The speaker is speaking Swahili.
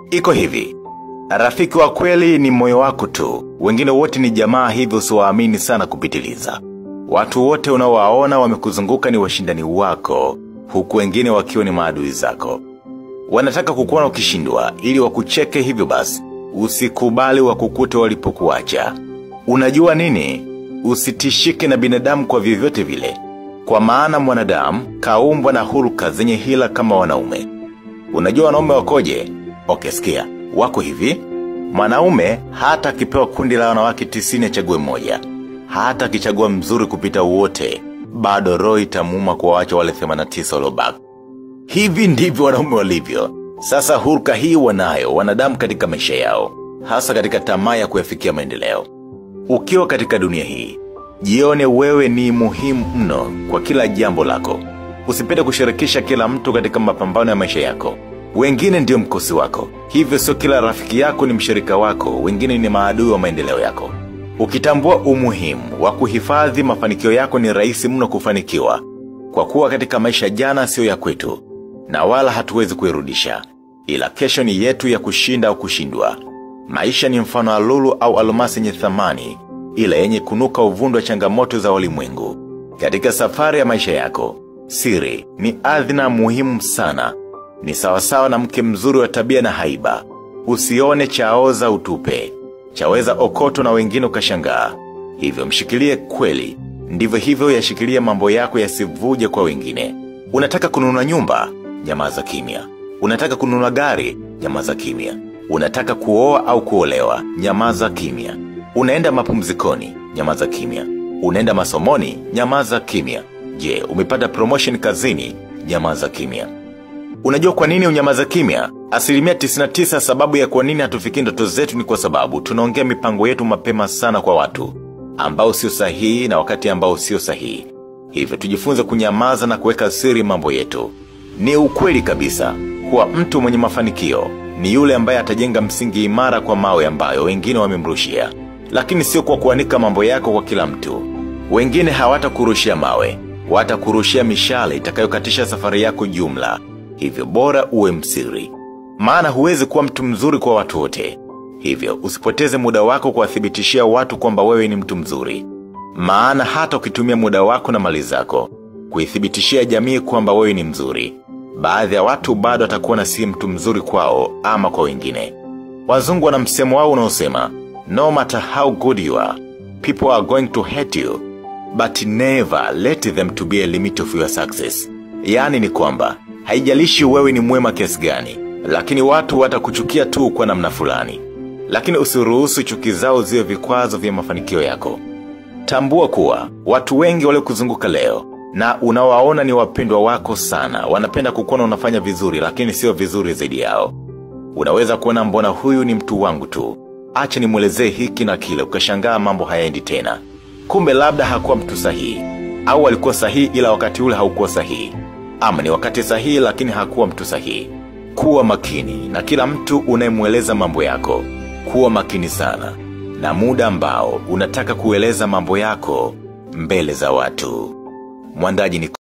Iko hivi. Rafiki wa kweli ni moyo wako tu. Wengine wote ni jamaa hivyo usiwaamini sana kupitiliza. Watu wote unaowaona wamekuzunguka ni washindani wako, huku wengine wakiwa ni maadui zako. Wanataka kukuona ukishindwa ili wakucheke hivyo basi. Usikubali wakukute walipokuacha. Unajua nini? Usitishike na binadamu kwa vyovyote vile. Kwa maana mwanadamu kaumbwa na hulka zenye hila kama wanaume. Unajua wanaume wakoje? Okay, sikia. Wako hivi. Mwanaume hata akipewa kundi la wanawake tisini achague mmoja. Hata akichagua mzuri kupita wote, bado roho itamuuma kuwaacha wale 89 waliobaki. Hivi ndivyo wanaume walivyo. Sasa hulka hii wanayo wanadamu katika maisha yao, hasa katika tamaa ya kuyafikia maendeleo. Ukiwa katika dunia hii, jione wewe ni muhimu mno kwa kila jambo lako. Usipende kushirikisha kila mtu katika mapambano ya maisha yako. Wengine ndio mkosi wako. Hivyo sio kila rafiki yako ni mshirika wako, wengine ni maadui wa maendeleo yako. Ukitambua umuhimu wa kuhifadhi mafanikio yako ni rahisi mno kufanikiwa. Kwa kuwa katika maisha jana sio ya kwetu, na wala hatuwezi kuirudisha. Ila kesho ni yetu ya kushinda au kushindwa. Maisha ni mfano wa lulu au almasi yenye thamani, ila yenye kunuka uvundo wa changamoto za ulimwengu. Katika safari ya maisha yako, siri ni adhina muhimu sana. Ni sawasawa na mke mzuri wa tabia na haiba. Usione chaoza utupe. Chaweza okoto na wengine ukashangaa. Hivyo mshikilie kweli. Ndivyo hivyo yashikilie mambo yako yasivuje kwa wengine. Unataka kununua nyumba? Nyamaza kimya. Unataka kununua gari? Nyamaza kimya. Unataka kuoa au kuolewa? Nyamaza kimya. Unaenda mapumzikoni? Nyamaza kimya. Unaenda masomoni? Nyamaza kimya. Je, umepata promotion kazini? Nyamaza kimya. Unajua kwa nini unyamaza kimya? Asilimia 99 sababu ya kwa nini hatufiki ndoto zetu ni kwa sababu tunaongea mipango yetu mapema sana kwa watu ambao sio sahihi na wakati ambao sio sahihi. Hivyo tujifunze kunyamaza na kuweka siri mambo yetu. Ni ukweli kabisa kuwa mtu mwenye mafanikio ni yule ambaye atajenga msingi imara kwa mawe ambayo wengine wamemrushia. Lakini sio kwa kuanika mambo yako kwa kila mtu. Wengine hawatakurushia mawe, watakurushia mishale itakayokatisha safari yako jumla. Hivyo bora uwe msiri. Maana huwezi kuwa mtu mzuri kwa watu wote. Hivyo usipoteze muda wako kuwathibitishia watu kwamba wewe ni mtu mzuri. Maana hata ukitumia muda wako na mali zako kuithibitishia jamii kwamba wewe ni mzuri. Baadhi ya watu bado atakuwa si mtu mzuri kwao ama kwa wengine. Wazungu wana msemo wao unaosema, no matter how good you are, people are going to hate you, but never let them to be a limit of your success. Yaani ni kwamba, haijalishi wewe ni mwema kiasi gani, lakini watu watakuchukia tu kwa namna fulani. Lakini usiruhusu chuki zao ziwe vikwazo vya mafanikio yako. Tambua kuwa, watu wengi waliokuzunguka leo, na unawaona ni wapendwa wako sana, wanapenda kukuona unafanya vizuri lakini sio vizuri zaidi yao. Unaweza kuona mbona huyu ni mtu wangu tu. Acha nimwelezee hiki na kile ukashangaa mambo hayaendi tena. Kumbe labda hakuwa mtu sahihi. Au alikuwa sahihi ila wakati ule haukuwa sahihi. Ama ni wakati sahihi lakini hakuwa mtu sahihi. Kuwa makini na kila mtu unayemweleza mambo yako. Kuwa makini sana. Na muda ambao unataka kueleza mambo yako mbele za watu. Mwandaji ni